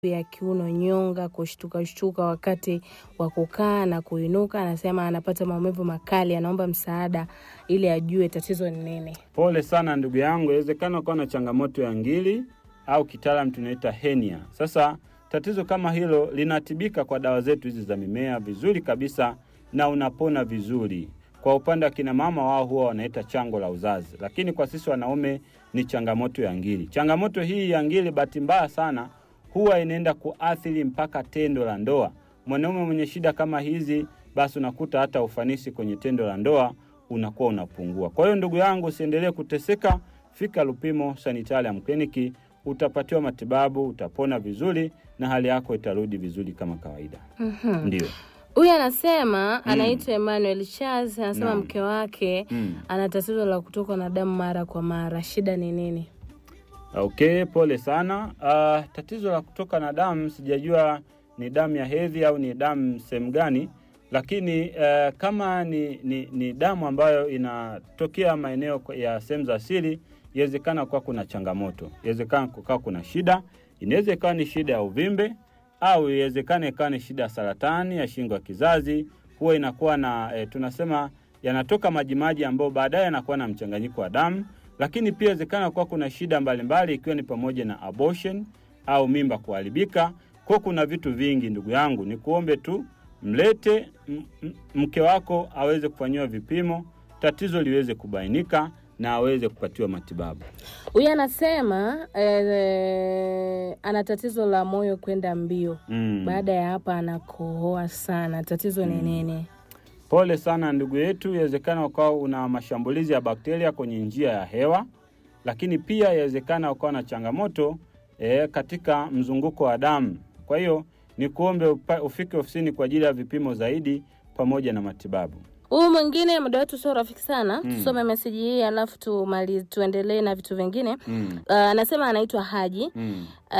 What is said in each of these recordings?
ya kiuno, nyonga, kushtuka shtuka wakati wa kukaa na kuinuka. Anasema anapata maumivu makali, anaomba msaada ili ajue tatizo ni nini. Pole sana ndugu yangu, inawezekana ukawa na changamoto ya ngiri au kitaalam tunaita henia. Sasa tatizo kama hilo linatibika kwa dawa zetu hizi za mimea vizuri kabisa, na unapona vizuri. Kwa upande wa kina mama, wao huwa wanaita chango la uzazi, lakini kwa sisi wanaume ni changamoto ya ngiri. Changamoto hii ya ngiri, bahati mbaya sana, huwa inaenda kuathiri mpaka tendo la ndoa. Mwanaume mwenye shida kama hizi, basi unakuta hata ufanisi kwenye tendo la ndoa unakuwa unapungua. Kwa hiyo ndugu yangu, usiendelee kuteseka, fika Lupimo Sanitarium Kliniki, utapatiwa matibabu, utapona vizuri na hali yako itarudi vizuri kama kawaida. Mhm. Ndio. Huyu anasema anaitwa Emmanuel Charles, anasema Naam. mke wake Mm. ana tatizo la kutokwa na damu mara kwa mara. Shida ni nini? Okay, pole sana. Ah, tatizo la kutoka na damu sijajua ni damu ya hedhi au ni damu sehemu gani, lakini eh, kama ni, ni, ni damu ambayo inatokea maeneo kwa- ya sehemu za siri, inawezekana kuwa kuna changamoto, inawezekana kukawa kuna shida, inaweza ikawa ni shida ya uvimbe au iwezekana ikawa ni shida ya saratani ya shingo ya kizazi. Huwa inakuwa na eh, tunasema yanatoka majimaji ambayo baadaye yanakuwa na mchanganyiko wa damu lakini pia inawezekana kuwa kuna shida mbalimbali ikiwa ni pamoja na abortion au mimba kuharibika. Kwa kuna vitu vingi, ndugu yangu, ni kuombe tu mlete m- m- mke wako aweze kufanyiwa vipimo, tatizo liweze kubainika na aweze kupatiwa matibabu. Huyu anasema eh, ana tatizo la moyo kwenda mbio. Mm. Baada ya hapa anakohoa sana. Tatizo ni nini? Pole sana ndugu yetu, inawezekana ukawa una mashambulizi ya bakteria kwenye njia ya hewa, lakini pia inawezekana ukawa na changamoto e, katika mzunguko wa damu. Kwa hiyo ni kuombe upa- ufike ofisini kwa ajili ya vipimo zaidi pamoja na matibabu. Huyu mwingine muda wetu sio rafiki sana. Tusome meseji hii alafu tumali tuendelee na vitu vingine. Mm. Uh, anasema anaitwa Haji. Mm. Uh,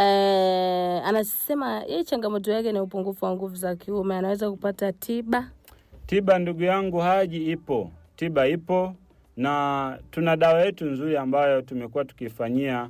anasema yeye changamoto yake ni upungufu wa nguvu za kiume, anaweza kupata tiba. Tiba ndugu yangu Haji ipo, tiba ipo, na tuna dawa yetu nzuri ambayo tumekuwa tukifanyia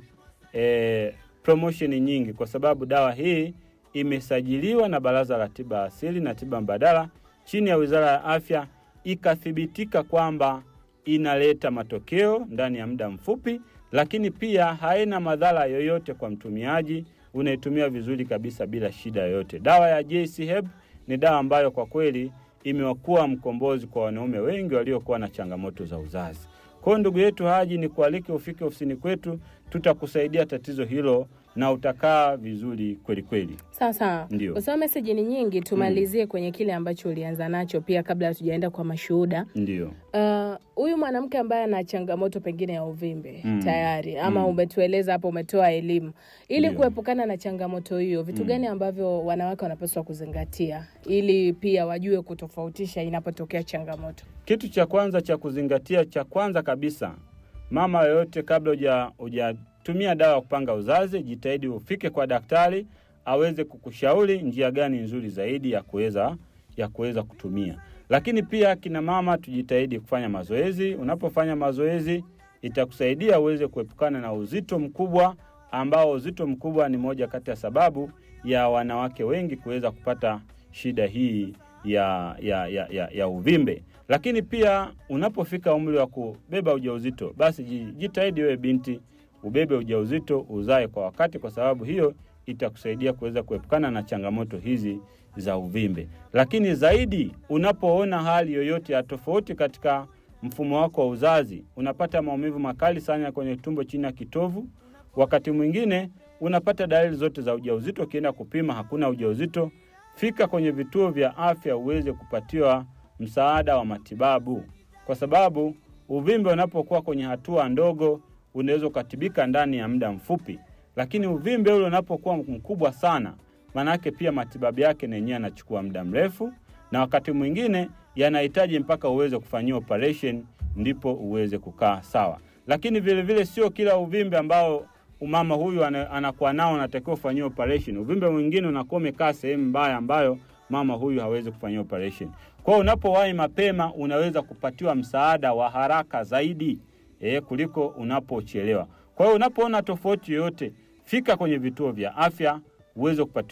e, promotion nyingi, kwa sababu dawa hii imesajiliwa na Baraza la Tiba Asili na Tiba Mbadala chini ya Wizara ya Afya, ikathibitika kwamba inaleta matokeo ndani ya muda mfupi, lakini pia haina madhara yoyote kwa mtumiaji. Unaitumia vizuri kabisa bila shida yoyote. Dawa ya JC Herb ni dawa ambayo kwa kweli imekuwa mkombozi kwa wanaume wengi waliokuwa na changamoto za uzazi. Kwa hiyo ndugu yetu Haji, ni kualike ufike ofisini kwetu, tutakusaidia tatizo hilo na utakaa vizuri kweli kweli. Sawa sawa, Ndio. kwa sababu meseji ni nyingi, tumalizie kwenye kile ambacho ulianza nacho pia, kabla hatujaenda kwa mashuhuda. Ndio. Uh, huyu mwanamke ambaye ana changamoto pengine ya uvimbe Mm. tayari ama Mm. umetueleza hapo, umetoa elimu ili Ndio. kuepukana na changamoto hiyo, vitu gani ambavyo wanawake wanapaswa kuzingatia ili pia wajue kutofautisha inapotokea changamoto? Kitu cha kwanza cha kuzingatia, cha kwanza kabisa, mama yoyote, kabla huja hujatumia dawa ya kupanga uzazi, jitahidi ufike kwa daktari aweze kukushauri njia gani nzuri zaidi ya kuweza ya kuweza kutumia. Lakini pia kina mama, tujitahidi kufanya mazoezi. Unapofanya mazoezi, itakusaidia uweze kuepukana na uzito mkubwa, ambao uzito mkubwa ni moja kati ya sababu ya wanawake wengi kuweza kupata shida hii ya, ya, ya, ya, ya uvimbe. Lakini pia unapofika umri wa kubeba ujauzito, basi ji- jitahidi wewe binti ubebe ujauzito, uzae kwa wakati, kwa sababu hiyo itakusaidia kuweza kuepukana na changamoto hizi za uvimbe. Lakini zaidi, unapoona hali yoyote ya tofauti katika mfumo wako wa uzazi, unapata maumivu makali sana kwenye tumbo chini ya kitovu, wakati mwingine unapata dalili zote za ujauzito, ukienda kupima hakuna ujauzito, fika kwenye vituo vya afya uweze kupatiwa msaada wa matibabu, kwa sababu uvimbe unapokuwa kwenye hatua ndogo unaweza ukatibika ndani ya muda mfupi, lakini uvimbe ule unapokuwa mkubwa sana, maanake pia matibabu yake na yenyewe yanachukua muda mrefu, na wakati mwingine yanahitaji mpaka uweze kufanyia operation ndipo uweze kukaa sawa. Lakini vile vile sio kila uvimbe ambao umama huyu ana- anakuwa nao anatakiwa kufanyia operation. Uvimbe mwingine unakuwa umekaa sehemu mbaya ambayo mama huyu hawezi kufanyia operation. Kwa hiyo unapowahi mapema unaweza kupatiwa msaada wa haraka zaidi e, kuliko unapochelewa. Kwa hiyo unapoona tofauti yoyote, fika kwenye vituo vya afya uweze kupatiwa